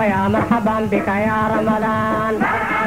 ويا مرحبا بك يا رمضان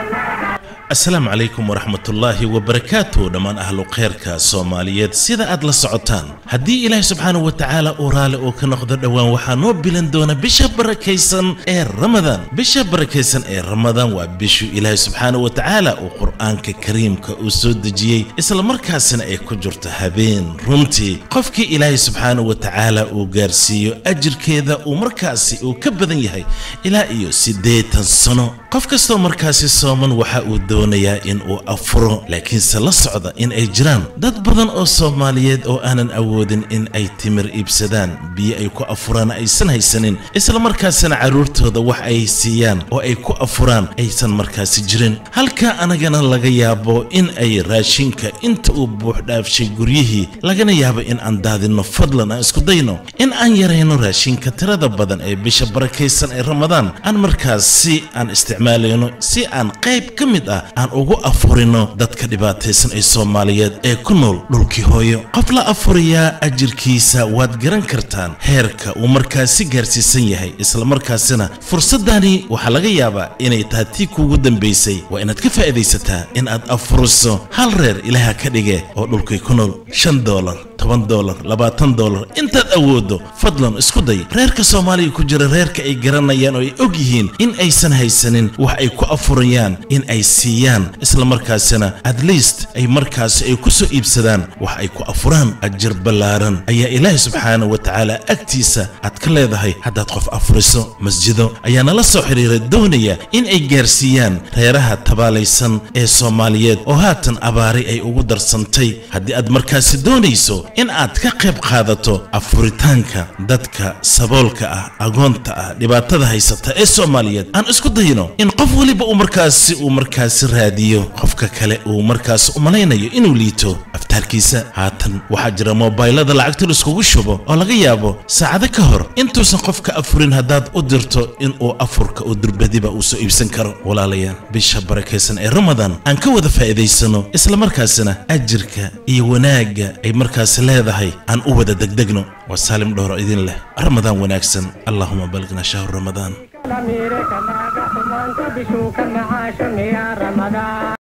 asalaamu calaykum waraxmatullaahi wabarakaatu dhammaan ahlu khayrka soomaaliyeed sida aad la socotaan haddii ilaahi subxaanahu wa tacaala uu raalli uu ka noqdo dhowaan waxaa noo bilan doona bisha barakaysan ee ramadaan bisha barakaysan ee ramadaan waa bishu ilaahi subxaanahu wa tacaala uu qur'aanka kariimka uu soo dejiyey islamarkaasina ay ku jirto habeen runtii qofkii ilaahi subxaanahu wa tacaala uu gaarsiiyo ajirkeeda uu markaasi uu ka badan yahay ilaa iyo siddeetan sano qof kastoo markaasi sooman waxa uu doonayaa in uu afuro laakiinse la socda in ay jiraan dad badan oo soomaaliyeed oo aanan awoodin in ay timir iibsadaan biyo ay ku afuraan aysan haysanin islamarkaasina carruurtooda wax ay siiyaan oo ay ku afuraan aysan markaasi jirin halka anagana laga yaabo in ay raashinka inta uu buuxdhaafshay guryihii lagana yaabo in aan daadinno fadlan aan isku dayno in aan yarayno raashinka tirada badan ee bisha barakaysan ee ramadaan aan markaasi aan isticmaalayno si aan qayb ka mid ah aan ugu afurino dadka dhibaataysan ee soomaaliyeed ee ku nool dhulkii hooyo qof la afuriyaa ajirkiisa waad garan kartaan heerka uu markaasi gaarsiisan yahay islamarkaasina fursaddani waxaa laga yaabaa inay tahay tii kuugu dambaysay waa inaad ka faa'iidaysataa in aad afuriso hal reer ilaaha ka dhige oo dhulkii ku nool shan doolar toban doolar labaatan doolar intaad awooddo fadlan isku day reerka soomaaliya ku jira reerka ay garanayaan oo ay og yihiin in aysan haysanin wax ay ku afurayaan in ay siiyaan islamarkaasina at least ay markaasi ay ku soo iibsadaan wax ay ku afuraan ajir ballaaran ayaa ilaahi subxaanahu wa tacaala agtiisa aad ka leedahay haddaad qof afuriso masjido ayaa nala soo xidhiiray doonaya in ay gaarsiiyaan reeraha tabaalaysan ee soomaaliyeed oo haatan abaari ay ugu darsantay haddii aad markaasi doonayso in aad ka qayb qaadato afuritaanka dadka saboolka ah agoonta ah dhibaatada haysata ee soomaaliyeed aan isku dayno in qof weliba uu markaasi uu markaasi raadiyo qofka kale uu markaasi u malaynayo inuu liito aftaarkiisa haatan waxaa jira moobaylada lacagta laiskugu shubo oo laga yaabo saacado ka hor intuusan qofka afurin haddaad u dirto in uu afurka uu durbadiba uu soo iibsan karo walaalayaal bisha barakaysan ee ramadaan aan ka wada faa'iidaysano islamarkaasina ajirka iyo wanaagga ay markaasi leedahay aan u wada degdegno waa saalim dhowro idin leh ramadaan wanaagsan allahuma balgna shahru ramadaan الأمير كما قحمان تبشوك معاشم يا رمضان